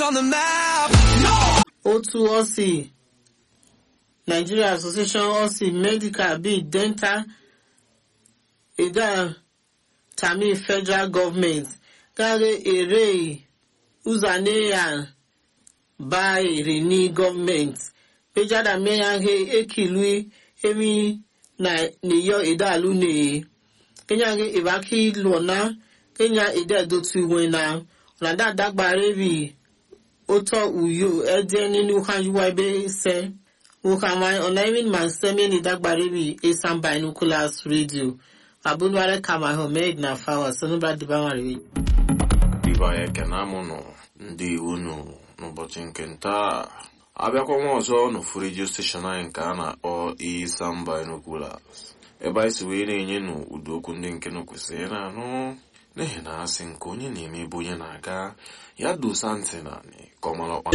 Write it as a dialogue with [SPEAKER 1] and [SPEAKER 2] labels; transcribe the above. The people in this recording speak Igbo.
[SPEAKER 1] on the map.
[SPEAKER 2] otu ọsị nigeria association ọsị medical bíi dental ìdá tàmí federal government gáre èrè uzaneya bá èrè ní government péjádà mẹ́yàgé ekìlú emi na nìyọ ìdálú nìyí kenyàgé ìbákí lọ́nà kenya ìdá ìdótú ìwé na ọ̀nàdá dágbàrẹ́ bíi ụtọ uyo ede nínú hajjuwa ebe ise wukamai onaimin man semeni dagbaribi esan binoculars radio abunware kama homed na fawa sonubra dibamariwi
[SPEAKER 3] ibe anyị ekene amụnụ ndị iwu nụ n'ụbọchị nke ntaa abịakwa nwa ọzọ n'ofu redio steshọn anyị nke a na-akpọ isan binoculars ebe anyị si wee na-enye nụ ụdị okwu ndị nke nụ kwesịrị na-anụ n'ihi na asị nke onye na-eme ebe onye na-aga ya dosa ntị na ka ọ mara ọkpa